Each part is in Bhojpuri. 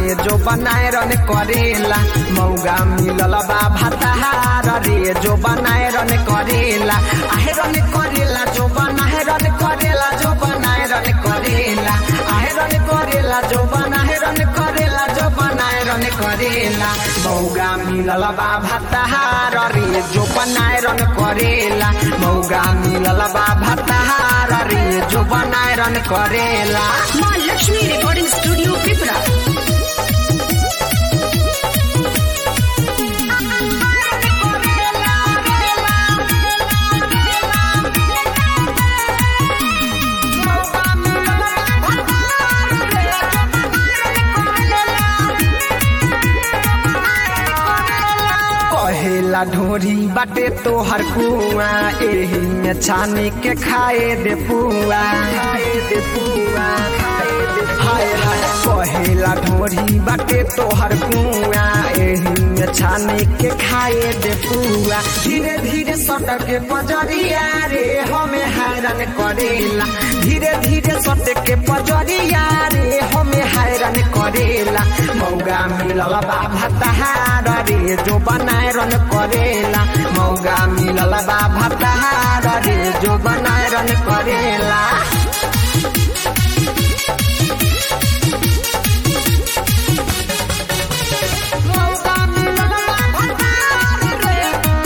रे जो बनाए रन करेला मौगा मिलल बा भताहार रे जो बनाए रन करेला आहे रन करेला जो बनाए रन करेला जो बनाए रन करेला आहे रन करेला जो बनाए रन करेला जो बनाए रन करेला मौगा मिलल बा भताहार रे जो बनाए रन करेला मौगा मिलल बा भताहार रे जो बनाए रन करेला माँ लक्ष्मी रिकॉर्डिंग स्टूडियो पिपरा कहेला ढोरी बाटे तोहर कुआ एही में छानी के खाए दे पुआ खाए दे पुआ खाए दे हाय हाय कहेला ढोरी बाटे तोहर कुआ एही में छानी के खाए दे पुआ धीरे धीरे सटक के पजरिया रे हमें हैरान करेला धीरे धीरे सटक के पजरिया रे हमें हैरान करेला मौगा मिलल बा भताहार रे जो बनाए रन करेला मौगा मिलल बा भताहार रे जो बनाए रन करेला मौगा मिलल बा भताहार रे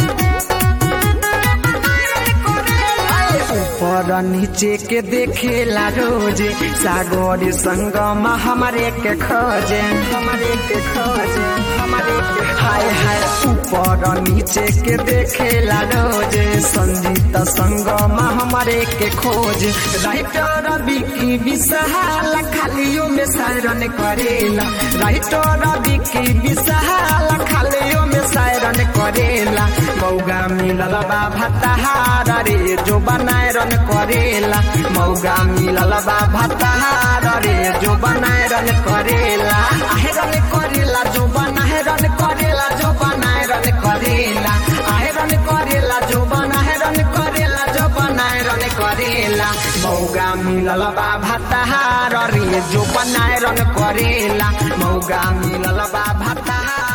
ऊपर नीचे के देखेला रोजे सागर संगम हमारे के खोजे हमारे के खोजे हमारे के हाय हाय ऊपर नीचे के देखेला रोजे संगीत संगम हमारे के खोज राइटर बिकी विशाल खालियों में सायरन करेला राइटर बिकी विशाल खालियों में सायरन करेला मौगा मिलल बा भताहार रे जो बनाए रन करेला मौगा मिलल बा भताहार रे जो बनाए रन करेला आहे रन करेला जो बनाए रन करेला जो बनाए रन करेला आहे रन करेला जो बनाए रन करेला जो बनाए रन करेला मौगा मिलल बा भताहार रे जो बनाए रन करेला मौगा मिलल बा भताहार